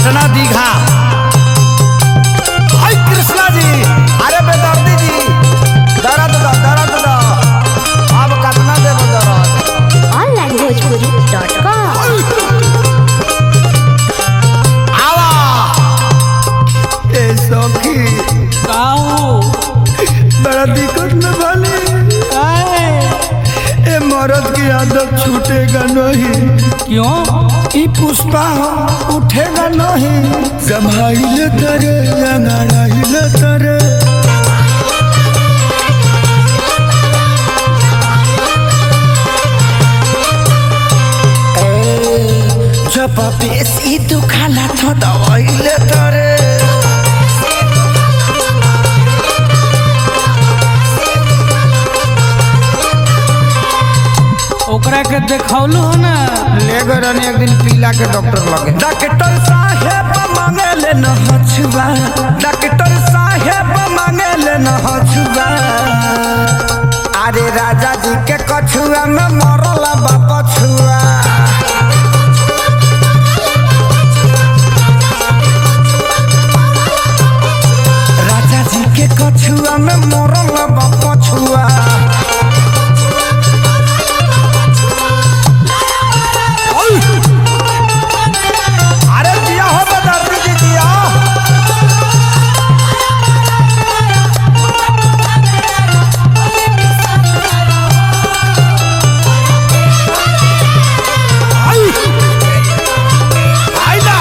पटना दीघा हाय कृष्णा जी अरे बेदर्दी जी दर्द दो दर्द दो अब कितना देबो दर्द onlinebhojpuri.com आवा ए सखी काऊ बड़ा दिक्कत में बनी काहे ए मर्द की आदत छूटेगा नहीं क्यों ई पुष्पा हो उठेगा नहीं संभाइले तरे लंगड़ाइले तरे ए, जब बेसी दुखाला तो दवाइले तरे ओकरा के देखौलू हो ना ले गए रहनी एक दिन पीला के डॉक्टर लगे डॉक्टर साहेब मांगे ले न हछुआ डॉक्टर साहेब मांगे ले न हछुआ अरे राजा जी के कछुआ में मरला बाप छुआ राजा जी के कछुआ में मरला बाप छुआ अरे दिया हो बदर्दी जी दिया आई आइला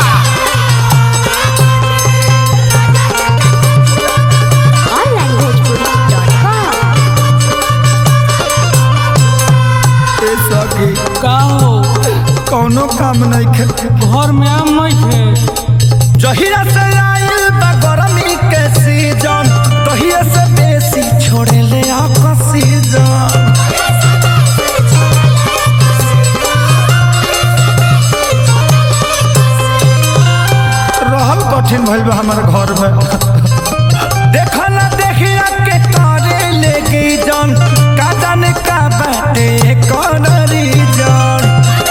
onlinebhojpuri.com ए सखी का हो कौनो काम नहीं खे घर में आम नहीं थे जहिरा से आइल बा गरमी के सीजन तहिया से बेसी छोड़े ले ऑक्सीजन रहल कठिन भइल बा हमारे घर में देखो ना देखिया के तारे लेके जन का जाने का बाटे कौन रीजन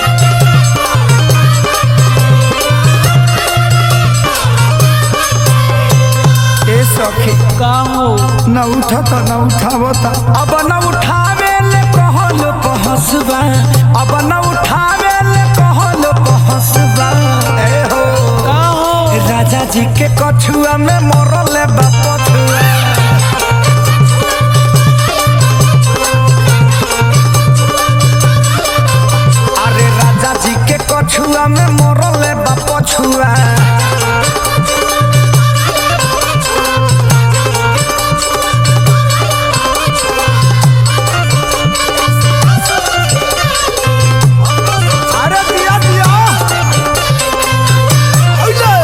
ए सखी का हो न उठता न उठावता अब न उठावे ले कहल पहसबा अब न उठावे ले कहल पहसबा ए हो का हो राजा जी के कछुआ में मरल बाप छुआ अरे राजा जी के कछुआ में मरल बाप छुआ अरे दिया दिया ओइले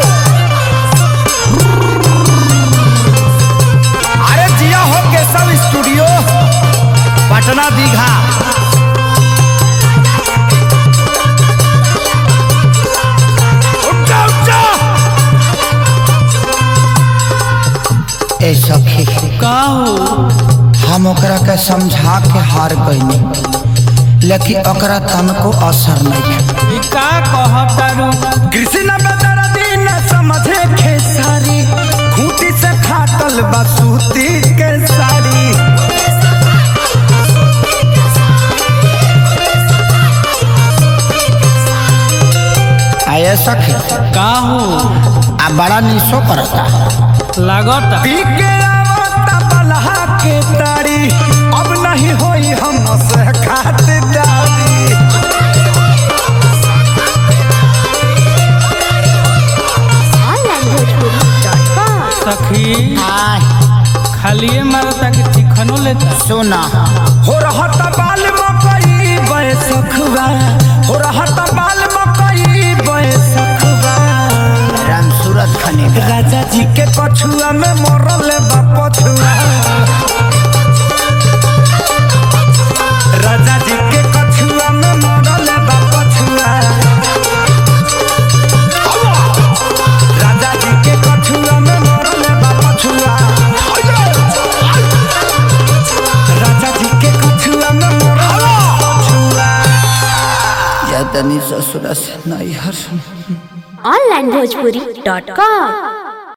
अरे जिया हो केशव स्टूडियो पटना दीघा उठा उठा ए सखी का हो हम ओकरा के समझा के हार गईनी लेकिन ओकरा तनको असर नहीं ई का कहतारू कृष्ण बदर दिन समझे खेसारी खूटी से फाटल बसूती के साड़ी आये सखी का हो आ बड़ा निशो करता लागत पी के आवता बलहा के तारी अब नहीं होई हम से खातिरदारी onlinebhojpuri.com सखी आय खालिए मारता कि चिकनो लेता सोना हो रहत बाल मकई बैसखबा हो रहत बाल मकई बैसखबा राम सूरत खने राजा जी के कछुआ में मरल बा पछुआ राजा जी के कछुआ में मरल बा पछुआ राजा जी के कछुआ में मरल बा पछुआ राजा जी के कछुआ में मरल बा पछुआ या तनी ससुरा से नहीं हर ऑनलाइन भोजपुरी डॉट कॉम